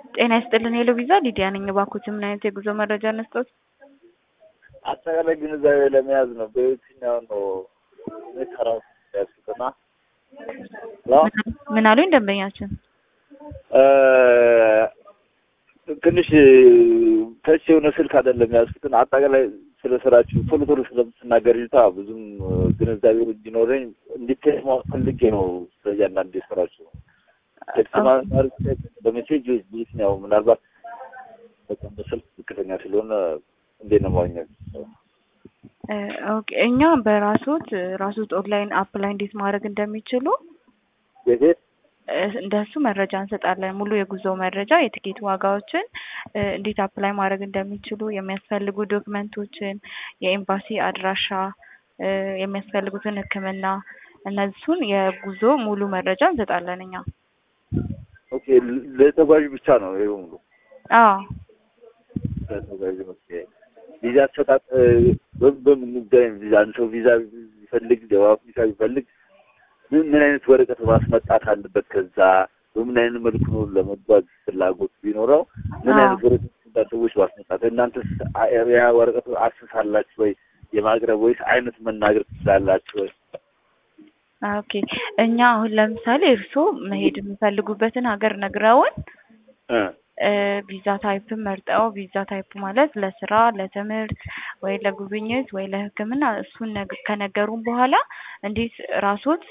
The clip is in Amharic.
ጤና ይስጥልን ሄሎ ቪዛ ሊዲያ ነኝ። እባክዎት ምን አይነት የጉዞ መረጃ እንስጥዎት? አጠቃላይ ግንዛቤ ለመያዝ ነው። በየትኛው ነው የሚሰራው ያስኩትና ምን አሉኝ ደንበኛችን? ትንሽ ተች የሆነ ስልክ አይደለም ያዝኩትን አጠቃላይ ስለ ስራችሁ ቶሎ ቶሎ ስለምትናገር ልታ ብዙም ግንዛቤ እንዲኖረኝ እንዲቴስ ማወቅ ፈልጌ ነው። ስለ እያንዳንዱ የስራችሁ ቴክስት ማለት በሜሴጅ በየትኛው ምናልባት በጣም በስልክ ዝቅተኛ ስለሆነ እንዴት ነው ማግኘት? ኦኬ እኛ በራሶት ራሶት ኦንላይን አፕ ላይ እንዴት ማድረግ እንደሚችሉ ቤቴት እንደሱ መረጃ እንሰጣለን። ሙሉ የጉዞ መረጃ፣ የትኬት ዋጋዎችን እንዴት አፕላይ ማድረግ እንደሚችሉ፣ የሚያስፈልጉ ዶክመንቶችን፣ የኤምባሲ አድራሻ፣ የሚያስፈልጉትን ሕክምና እነሱን የጉዞ ሙሉ መረጃ እንሰጣለን እኛ። ኦኬ ለተጓዥ ብቻ ነው ይሄ ሙሉ? አዎ ለተጓዥ ኦኬ። ቪዛ አሰጣጥ በምን ጉዳይ ቪዛ አንድ ሰው ቪዛ ቢፈልግ ደቡብ አፍሪካ ቢፈልግ ምን ምን አይነት ወረቀት ማስመጣት አለበት? ከዛ በምን አይነት መልኩ ነው ለመጓዝ ፍላጎት ቢኖረው ምን አይነት ወረቀት ሰዎች ማስመጣት እናንተ ያ ወረቀቱ አስሳላችሁ ወይ የማቅረብ ወይስ አይነት መናገር ትችላላችሁ ወይ? ኦኬ እኛ አሁን ለምሳሌ እርስዎ መሄድ የሚፈልጉበትን ሀገር ነግረውን ቪዛ ታይፕን መርጠው ቪዛ ታይፕ ማለት ለስራ፣ ለትምህርት ወይ ለጉብኝት ወይ ለሕክምና እሱን ከነገሩን በኋላ እንዴት ራሶት